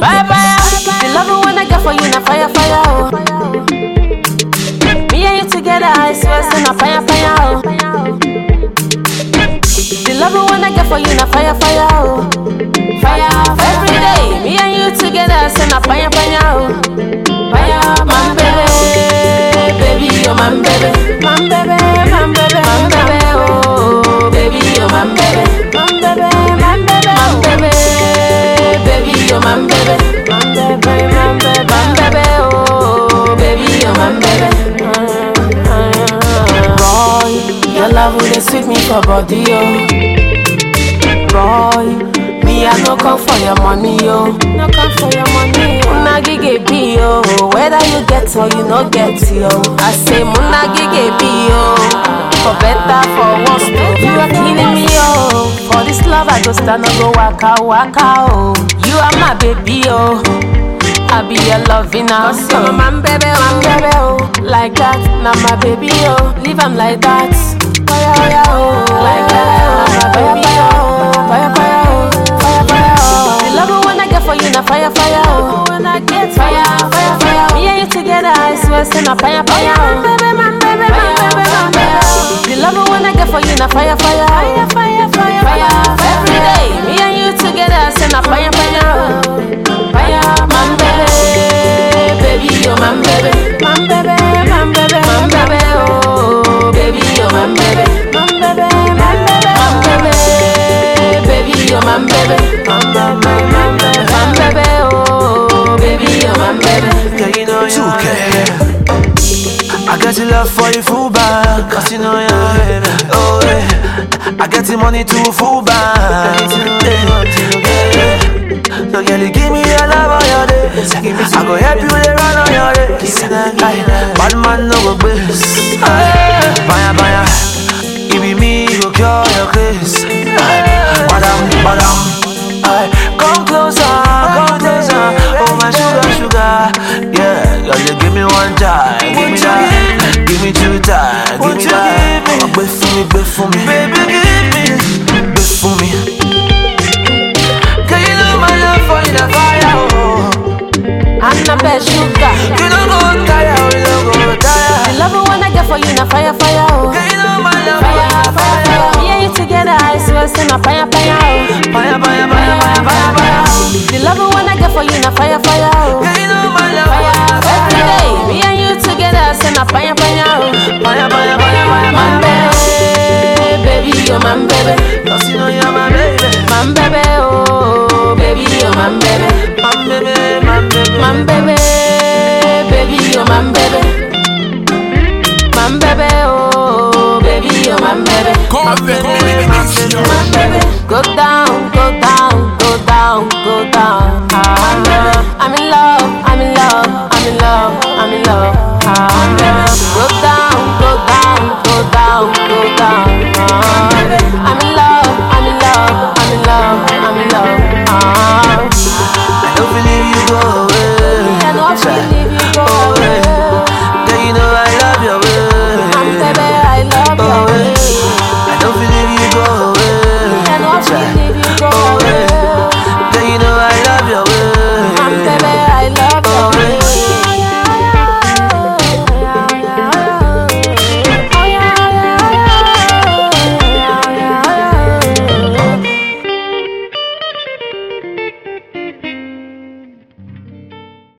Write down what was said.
Fire, fire. The love when I get for you, na fire, fire, oh. Me and you together, I swear, say na fire, fire, oh. The love when I get for you, na fire, fire, oh. Fire, every day. Me and you together, say na fire, fire, oh. Fire, man, baby, baby, oh, man, baby, man, baby, man, baby, man, baby, oh, baby, oh, man, baby, man, baby, man, baby, man, baby, baby, oh, man, baby, man, baby, man, baby, man, baby, oh, baby, oh, man, baby. Boy, your love will sweet me for body, oh. Boy, me I no come for your money, yo. No come for your money, yo. Muna gige be yo. Whether you get or you no get, yo. I say muna gige be yo. For better, for worse, though. you are killing me, yo. For this love, I go stand and go waka waka, oh. You are my baby, yo. I be your loving now. So my man, baby, man, baby, oh. Like that, now my baby, oh. Leave him like that. Fire, fire, oh. Like that, now my baby, oh. Fire, fire, oh. Fire, fire, oh. The love when I get for you, now fire, fire, oh. When I get fire, fire, fire. Me and you together, I swear, say na fire, fire, oh. Baby, man, baby, man, baby, man, baby. The love when I get for you, now fire, fire, fire, fire, fire, fire. Every day, me and you together, say na fire, fire, oh. Fire, man, baby, baby, oh, man, baby, man, baby, man, baby, man, baby, oh, baby, oh, man, baby, man, baby, man, baby, man, baby, baby, oh, man, baby, man, baby, man, baby, man, baby, oh, baby, oh, man, baby. Girl, you know you're my 2K. baby. I got the love for you full back, cause you know you're my baby. Oh, yeah. I get the money to full back. Yeah. So, girl, you give me your love on your days. I go help you to run on your days. Aye. Bad man no go bliss. Baya, baya. It be me go cure your case. Aye. Badam, badam. Aye. Come closer, come closer. Oh my sugar, sugar. Yeah, girl, you give me one time, give me that. Give me two times, give me that. Oh, wait for me, wait for me, baby, give me, wait for me. Girl, you know my love for you, the fire. Oh. I'm not bad sugar. You don't go tire, oh, you don't go The tire. love when I get for you, na fire, fire, oh. Girl, you know my love for you, Fire, the fire, fire. fire. Me and you together, I swear, say na fire, fire, oh. Fire, fire, fire, fire, fire, fire. The love when I get for you, na fire, fire, oh. Girl, you know my love for you, Fire, the every fire. day. Me and you together, say na fire, fire, oh. Fire, fire, fire, fire, Man, fire, fire. baby, baby, oh, man, baby. Cause you know you're my baby. Man, baby, oh, baby, oh, man, baby. My baby, my baby. Man, baby, baby, oh, man, baby. Man, baby, oh, baby, oh, man, baby. Convent Mixture. My baby, go down, go down, go down, go down. Ah, I'm in love, I'm in love, I'm in love, I'm in love. Ah, go